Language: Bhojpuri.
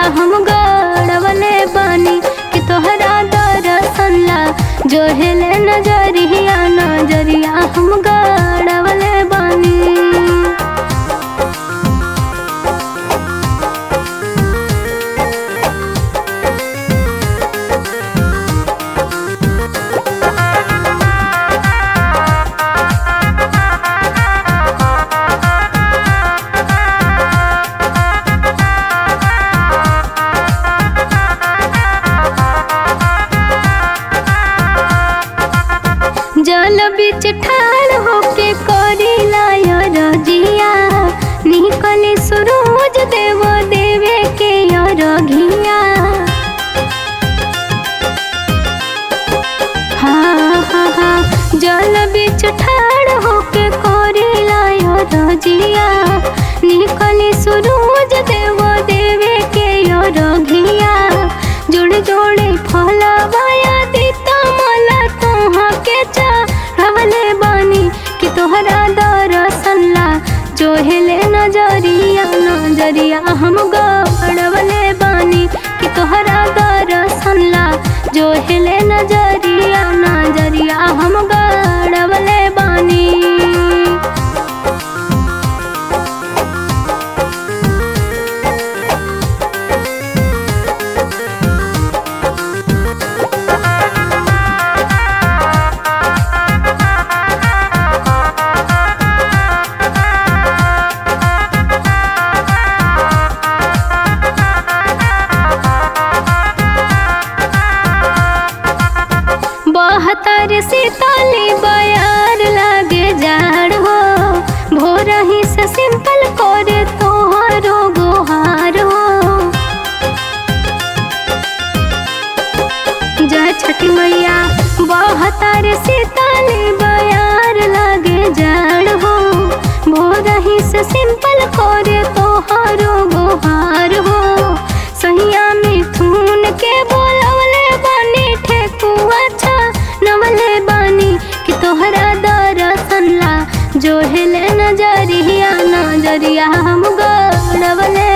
हम गड़वले बानी कि तोहरा दर्शन ला जो हेले नजरिया नजरिया हम गड़वले बानी जल बिच ठाड़ होके करी लायो रजिया निकले सूरज देव देवे के रघिया हाँ हाँ हाँ जल बिच ठाड़ होके करी लायो रजिया निकले सूरज देव देवे के रघिया जोड़ जोड़े फलवाया दीता मला तोहा के चढ़वले बानी कि तोहरा दर्शन ला जो हेले नजरिया नजरिया हम गड़वले बानी कि तोहरा दर्शन ला जो हेले नजरिया नजरिया हम गड़वले बानी बहत्तर सीताली बयार लागे जाड़ हो भोर ही से सिंपल करे तोहरो गोहार हो जय छठी मैया बहत्तर सीताली बयार लागे जाड़ हो भोर ही से सिंपल करे तोहरो गोहार हो सहिया मिथुन के बोलवले बानी ठेकुआ छा नवले बानी कि तोहरा दर्शन ला जो हेले नजरिया नजरिया हम गड़वले